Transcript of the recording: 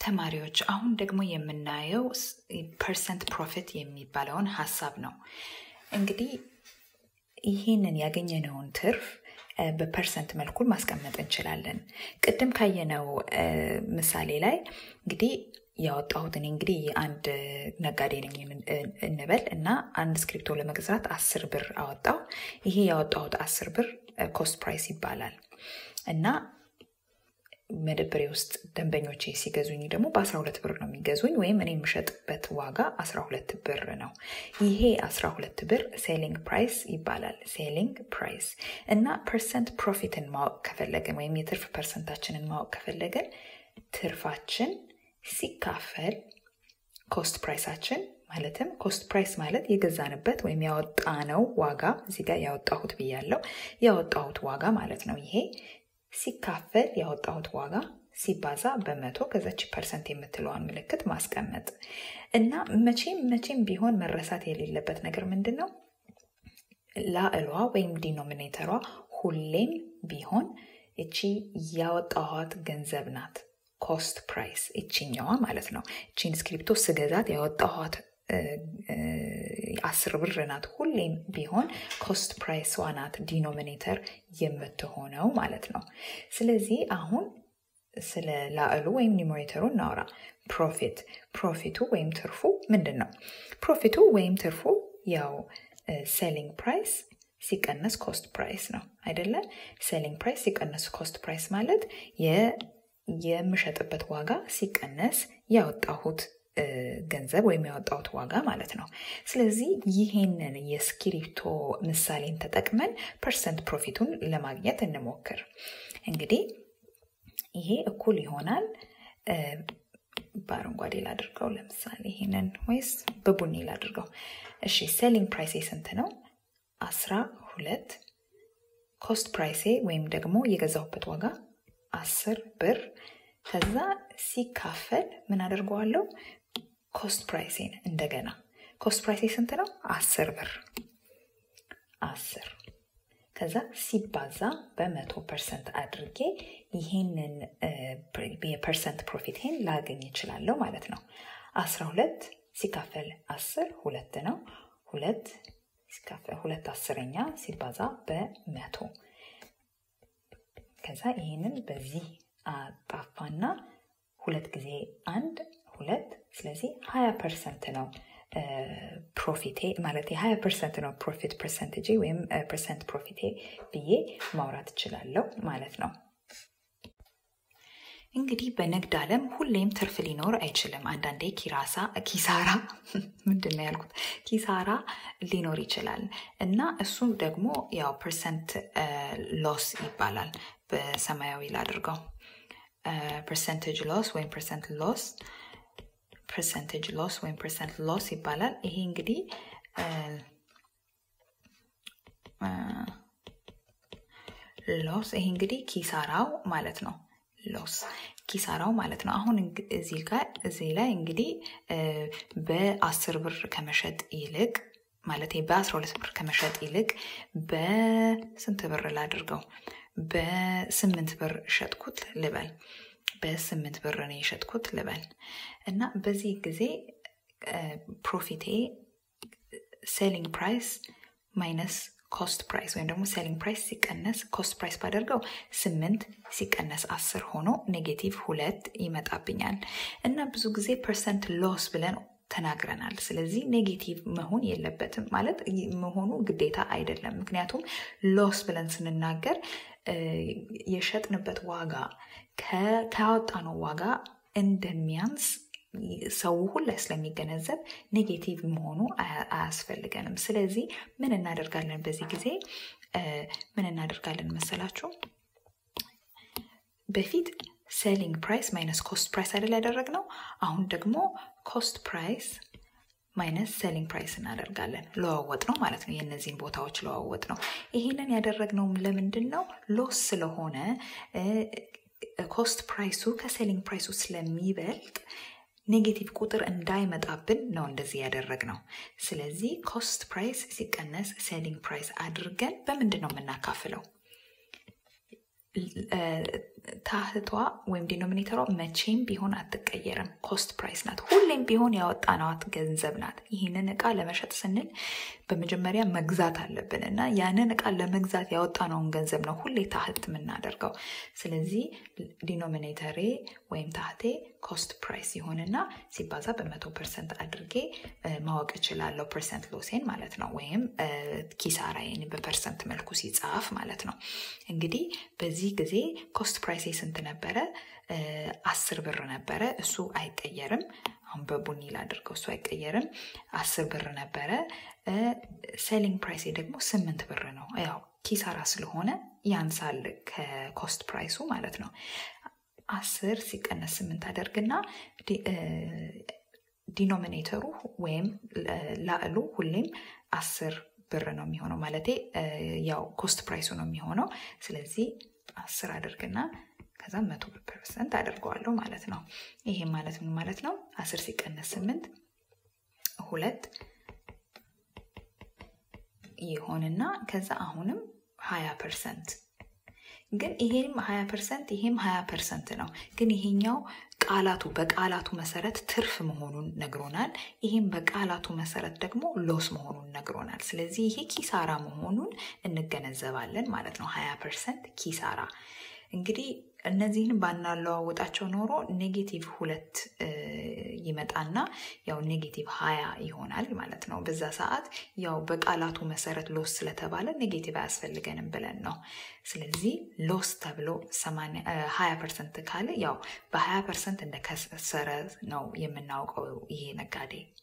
ተማሪዎች አሁን ደግሞ የምናየው ፐርሰንት ፕሮፊት የሚባለውን ሀሳብ ነው። እንግዲህ ይህንን ያገኘነውን ትርፍ በፐርሰንት መልኩ ማስቀመጥ እንችላለን። ቅድም ካየነው ምሳሌ ላይ እንግዲህ ያወጣሁት እኔ እንግዲህ አንድ ነጋዴ ነኝ እንበል እና አንድ እስክሪፕቶ ለመግዛት አስር ብር አወጣው። ይሄ ያወጣሁት አስር ብር ኮስት ፕራይስ ይባላል እና መደብሬ ውስጥ ደንበኞቼ ሲገዙኝ ደግሞ በ12 ብር ነው የሚገዙኝ ወይም እኔ የምሸጥበት ዋጋ 12 ብር ነው። ይሄ 12 ብር ሴሊንግ ፕራይስ ይባላል። ሴሊንግ ፕራይስ እና ፐርሰንት ፕሮፊትን ማወቅ ከፈለግን ወይም የትርፍ ፐርሰንታችንን ማወቅ ከፈለግን ትርፋችን ሲካፈል ኮስት ፕራይሳችን ማለትም ኮስት ፕራይስ ማለት የገዛንበት ወይም ያወጣነው ዋጋ እዚህ ጋር ያወጣሁት ብያለው ያወጣሁት ዋጋ ማለት ነው ይሄ ሲካፈል ያወጣሁት ዋጋ ሲባዛ በመቶ ከዛች ፐርሰንት የምትለዋን ምልክት ማስቀመጥ እና መቼም መቼም ቢሆን መረሳት የሌለበት ነገር ምንድን ነው? ላዕሏ ወይም ዲኖሚኔተሯ ሁሌም ቢሆን እቺ ያወጣኋት ገንዘብ ናት። ኮስት ፕራይስ እችኛዋ ማለት ነው። እቺን ስክሪፕቶ ስገዛት ያወጣኋት አስር ብር ናት። ሁሌም ቢሆን ኮስት ፕራይስ ናት ዲኖሚኔተር የምትሆነው ማለት ነው። ስለዚህ አሁን ስለ ላዕሉ ወይም ኒሞሬተሩ እናወራ። ፕሮፊት ፕሮፊቱ ወይም ትርፉ ምንድን ነው? ፕሮፊቱ ወይም ትርፉ ያው ሴሊንግ ፕራይስ ሲቀነስ ኮስት ፕራይስ ነው አይደለ? ሴሊንግ ፕራይስ ሲቀነስ ኮስት ፕራይስ ማለት የምሸጥበት ዋጋ ሲቀነስ ያወጣሁት ገንዘብ ወይም ያወጣሁት ዋጋ ማለት ነው። ስለዚህ ይሄንን የስክሪፕቶ ምሳሌን ተጠቅመን ፐርሰንት ፕሮፊቱን ለማግኘት እንሞክር። እንግዲህ ይሄ እኩል ይሆናል በአረንጓዴ ላድርገው ለምሳሌ ይሄንን ወይስ በቡኒ ላድርገው? እሺ ሴሊንግ ፕራይሴ ስንት ነው? አስራ ሁለት ኮስት ፕራይሴ ወይም ደግሞ የገዛሁበት ዋጋ አስር ብር ከዛ ሲካፈል ምን አደርገዋለሁ? ኮስት ፕራይሴን እንደገና ኮስት ፕራይሴ ስንት ነው? አስር ብር አስር ከዛ ሲባዛ በመቶ ፐርሰንት አድርጌ ይሄንን የፐርሰንት ፕሮፊቴን ላገኝ እችላለሁ ማለት ነው። አስራ ሁለት ሲካፈል አስር ሁለት ነው። ሁለት ሲካፈል ሁለት አስረኛ ሲባዛ በመቶ ከዛ ይህንን በዚህ አጣፋና ሁለት ጊዜ አንድ ሁለት ስለዚህ ሀያ ፐርሰንት ነው ፕሮፊቴ ማለት የሀያ ፐርሰንት ነው ፕሮፊት ፐርሰንቴጅ ወይም ፐርሰንት ፕሮፊቴ ብዬ ማውራት እችላለሁ ማለት ነው። እንግዲህ በንግድ ዓለም ሁሌም ትርፍ ሊኖር አይችልም። አንዳንዴ ኪራሳ ኪሳራ ምንድን ነው ያልኩት? ኪሳራ ሊኖር ይችላል እና እሱም ደግሞ ያው ፐርሰንት ሎስ ይባላል። በሰማያዊ ላድርገው። ፐርሰንቴጅ ሎስ ወይም ፐርሰንት ሎስ ፐርሰንቴጅ ሎስ ወይም ፐርሰንት ሎስ ይባላል። ይሄ እንግዲህ ሎስ ይሄ እንግዲህ ኪሳራው ማለት ነው። ሎስ ኪሳራው ማለት ነው። አሁን እዚህ ጋር እዚህ ላይ እንግዲህ በአስር ብር ከመሸጥ ይልቅ ማለት በአስራ ሁለት ብር ከመሸጥ ይልቅ በስንት ብር ላድርገው? በስምንት ብር ሸጥኩት ልበል። በስምንት ብር ነው የሸጥኩት ልበል እና በዚህ ጊዜ ፕሮፊቴ ሴሊንግ ፕራይስ ማይነስ ኮስት ፕራይስ ወይም ደግሞ ሴሊንግ ፕራይስ ሲቀነስ ኮስት ፕራይስ ባደርገው ስምንት ሲቀነስ አስር ሆኖ ኔጌቲቭ ሁለት ይመጣብኛል እና ብዙ ጊዜ ፐርሰንት ሎስ ብለን ተናግረናል። ስለዚህ ኔጌቲቭ መሆን የለበትም ማለት መሆኑ ግዴታ አይደለም። ምክንያቱም ሎስ ብለን ስንናገር የሸጥንበት ዋጋ ካወጣነው ዋጋ እንደሚያንስ ሰው ሁላ ስለሚገነዘብ ኔጌቲቭ መሆኑ አያስፈልገንም። ስለዚህ ምን እናደርጋለን? በዚህ ጊዜ ምን እናደርጋለን መሰላችሁ? በፊት ሴሊንግ ፕራይስ ማይነስ ኮስት ፕራይስ አይደል ያደረግነው? አሁን ደግሞ ኮስት ፕራይስ ማይነስ ሴሊንግ ፕራይስ እናደርጋለን። ለዋወጥ ነው ማለት ነው። የእነዚህን ቦታዎች ለዋወጥ ነው። ይሄንን ያደረግነው ለምንድን ነው? ሎስ ስለሆነ ኮስት ፕራይሱ ከሴሊንግ ፕራይሱ ስለሚበልጥ ኔጌቲቭ ቁጥር እንዳይመጣብን ነው እንደዚህ ያደረግነው። ስለዚህ ኮስት ፕራይስ ሲቀነስ ሴሊንግ ፕራይስ አድርገን በምንድን ነው የምናካፍለው? ታህቷ ወይም ዲኖሚኔተሯ መቼም ቢሆን አትቀየርም። ኮስት ፕራይስ ናት። ሁሌም ቢሆን ያወጣናት ገንዘብ ናት። ይህንን እቃ ለመሸጥ ስንል በመጀመሪያ መግዛት አለብን እና ያንን እቃ ለመግዛት ያወጣነውን ገንዘብ ነው ሁሌ ታህት የምናደርገው። ስለዚህ ዲኖሚኔተሬ ወይም ታህቴ ኮስት ፕራይስ ይሆንና ሲባዛ በመቶ ፐርሰንት አድርጌ ማወቅ እችላለሁ። ፐርሰንት ሎሴን ማለት ነው፣ ወይም ኪሳራዬን በፐርሰንት መልኩ ሲጻፍ ማለት ነው። እንግዲህ በዚህ ጊዜ ኮስት ፕራይሴ ስንት ነበረ? አስር ብር ነበረ። እሱ አይቀየርም። አሁን በቡኒ ላድርገው፣ እሱ አይቀየርም። አስር ብር ነበረ። ሴሊንግ ፕራይሴ ደግሞ ስምንት ብር ነው። ያው ኪሳራ ስለሆነ ያንሳል ከኮስት ፕራይሱ ማለት ነው። አስር ሲቀነስ ስምንት አደርግና ዲኖሚኔተሩ ወይም ላዕሉ ሁሌም አስር ብር ነው የሚሆነው። ማለቴ ያው ኮስት ፕራይሱ ነው የሚሆነው። ስለዚህ አስር አድርግና ከዛ መቶ ፐርሰንት አደርገዋለሁ ማለት ነው። ይሄ ማለት ምን ማለት ነው? አስር ሲቀነስ ስምንት ሁለት ይሆንና ከዛ አሁንም ሀያ ፐርሰንት ግን ይሄም ሀያ ፐርሰንት ይሄም ሀያ ፐርሰንት ነው። ግን ይሄኛው ቃላቱ በቃላቱ መሰረት ትርፍ መሆኑን ነግሮናል። ይሄም በቃላቱ መሰረት ደግሞ ሎስ መሆኑን ነግሮናል። ስለዚህ ይሄ ኪሳራ መሆኑን እንገነዘባለን ማለት ነው። ሀያ ፐርሰንት ኪሳራ እንግዲህ እነዚህን ባናለዋውጣቸው ኖሮ ኔጌቲቭ ሁለት ይመጣና ያው ኔጌቲቭ ሀያ ይሆናል ማለት ነው። በዛ ሰዓት ያው በቃላቱ መሰረት ሎስ ስለተባለ ኔጌቲቭ አያስፈልገንም ብለን ነው። ስለዚህ ሎስ ተብሎ ሀያ ፐርሰንት ካለ ያው በሀያ ፐርሰንት እንደከሰረ ነው የምናውቀው ይሄ ነጋዴ